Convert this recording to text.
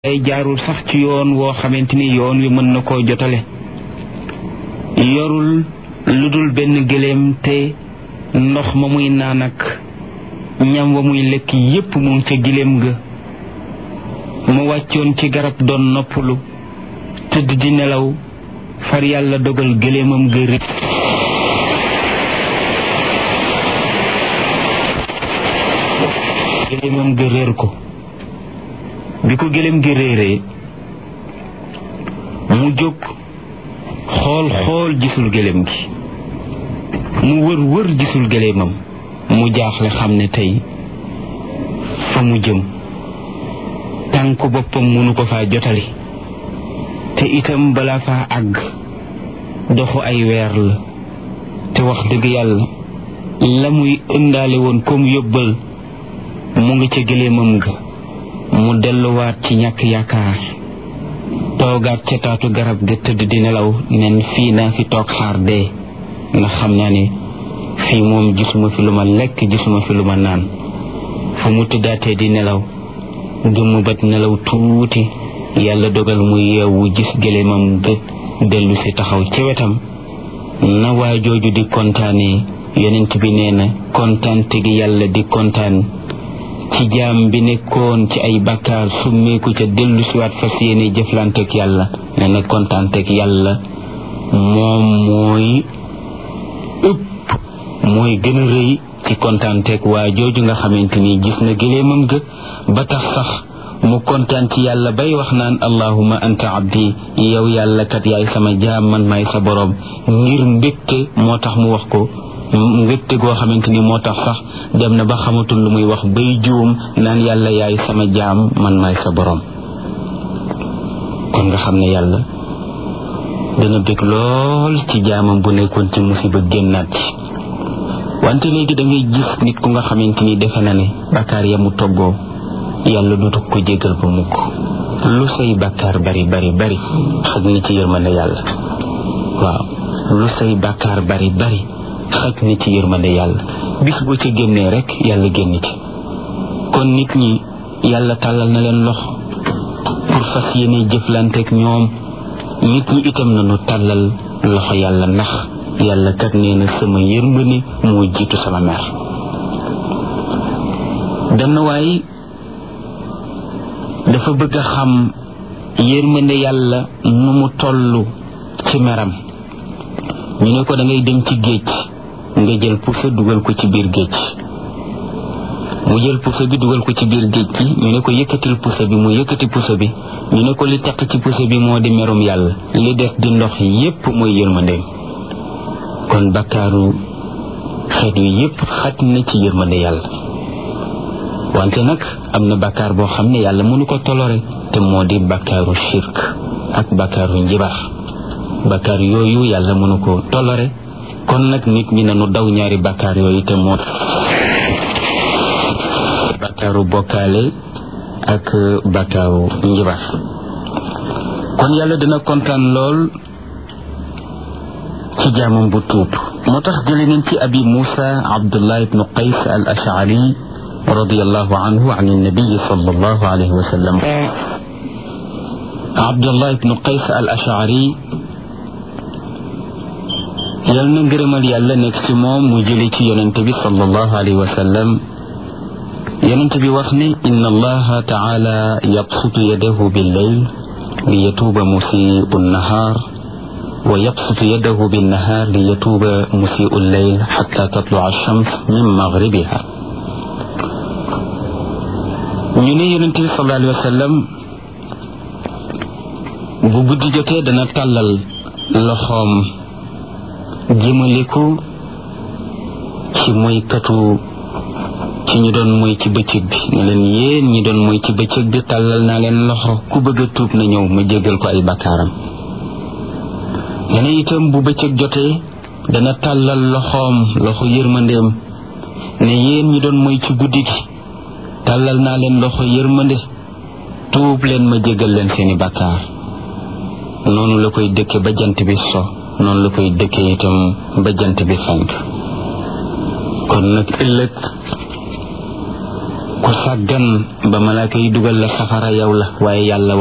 ay jaarul sax ci yoon woo xamante ni yoon wi mën na koo jotale yorul lu dul benn gëléem te ndox ma muy naan ak ñam wa muy lekk yépp mu ngi ca gëléem ga mu wàccoon ci garab doon noppalu tëdd di nelaw far yàlla dogal gëléemam ga réer gëléemam ga réer ko bi ko gëléem gi réeree mu jóg xool xool gisul gëléem gi mu wër wër gisul gëléemam mu jaaxle xam ne tey fa mu jëm tànku boppam mënu ko faa jotali te itam balaa faa àgg doxu ay weer la te wax dëgg yàlla la muy ëndaale woon comme yóbbal mu ngi ca gëléemam ga mu delluwaat ci ñàkk yaakaar toogaat ca taatu garab ga tëdd di nelaw nen fii naa fi toog xaar dee ndax xam naa ne fii moom gisuma fi lu ma lekk gisuma fi lu ma naan fu mu tëddaatee di nelaw gëmm bat nelaw tuuti yàlla dogal mu yeewu gis gëléemam ga dellu si taxaw ca wetam na waa jooju di kontaanee yonent bi nee na kontaante gi yàlla di kontaan ci jaam bi nekkoon ci ay bakkaar summeeku ca dellu siwaat fas yéene jëflanteeg yàlla nee na kontaanteeg yàlla moom mooy ëpp mooy gën a rëy ci kontaanteeg waa jooju nga xamante ni gis na gëléemam ga ba tax sax mu kontaan ci yàlla bay wax naan allahuma anta abdi yow yàlla kat yaay sama jaam man maay sa boroom ngir mbégte moo tax mu wax ko mbégte goo xamante ni moo tax sax dem na ba xamatul lu muy wax bay juum naan yàlla yaay sama jaam man maay sa boroom kon nga xam ne yàlla dana bég lool ci jaamam bu nekkoon ci musiba génnaat ci wante léegi da ngay gis nit ku nga xamante ni defe na ne bàkkaar ya mu toggoo yàlla du ko jégal ba mukk lu say bàkkaar bari bari bari xaj na ci yërmande yàlla waaw lu say bàkkaar bari bari xaj na ci yërmande yàlla bis boo ca génnee rek yàlla génn ci kon nit ñi yàlla tàllal na leen lox pour fas yéene jëflanteeg ñoom nit ñi itam nañu tàllal loxo yàlla ndax yàlla kat nee na sama yërmande moo jiitu sama mer benn waay dafa bëgg a xam yërmande yàlla nu mu toll ci meram ñu ne ko da ngay dem ci géej nga jël pusa dugal ko ci biir géej mu jël pusa bi dugal ko ci biir géej gi ñu ne ko yëkkatil pusa bi mu yëkkati pusa bi ñu ne ko li taq ci pusa bi moo di merum yàlla li des di ndox yépp mooy yërmandeem kon bakkaaru xeet wi yépp xaj na ci yërmande yàlla wante nag am na bakkaar boo xam ne yàlla mënu ko tolore te moo di bakkaaru shirk ak bakkaaru njibar bakkaar yooyu yàlla mënu ko tolore kon nag nit ñi nañu daw ñaari bakkaar yooyu te moo bakkaaru bokkaale ak bakkaaru njibar kon yàlla dina kontaan lool ci jaamam bu tuub moo tax jële nañ ci abi muusa abdullah ibnu qays al ashari radiyallahu anhu an annabiyi sallallahu alayhi wa sallam abdullah ibnu qays al ashari yal na ngërëmal yàlla nekk ci moom mu jële ci yonent bi sallallahu alayhi wa sallam yonent bi wax ne inna allaha taala yabsutu yadahu billeyl li yatuuba musiu nnahaar wa yabsutu yadahu binnahaar li yatuuba musiu lleyl xata tatlua alchams min magribiha ñu ne yonent bi sallallahu alayhi wa sallam bu guddi jotee dana tàllal loxoom jëmale ko ci moykatu ci ñu doon moy ci bëccëg bi ne leen yéen ñi doon moy ci bëccëg bi tàllal naa leen loxo ku bëgg a tuub na ñëw ma jéggal ko ay bakkaaram dana itam bu bëccëg jotee dana tàllal loxoom loxo yërmandeem ne yéen ñi doon moy ci guddi gi tàllal naa leen loxo yërmande tuub leen ma jéggal leen seeni bakkaar noonu la koy dëkke ba jant bi so noonu la koy dëkke itam ba jant bi fenk kon nag ëllëg ku sàggan ba malaaka yi dugal la safara yow la waaye yàlla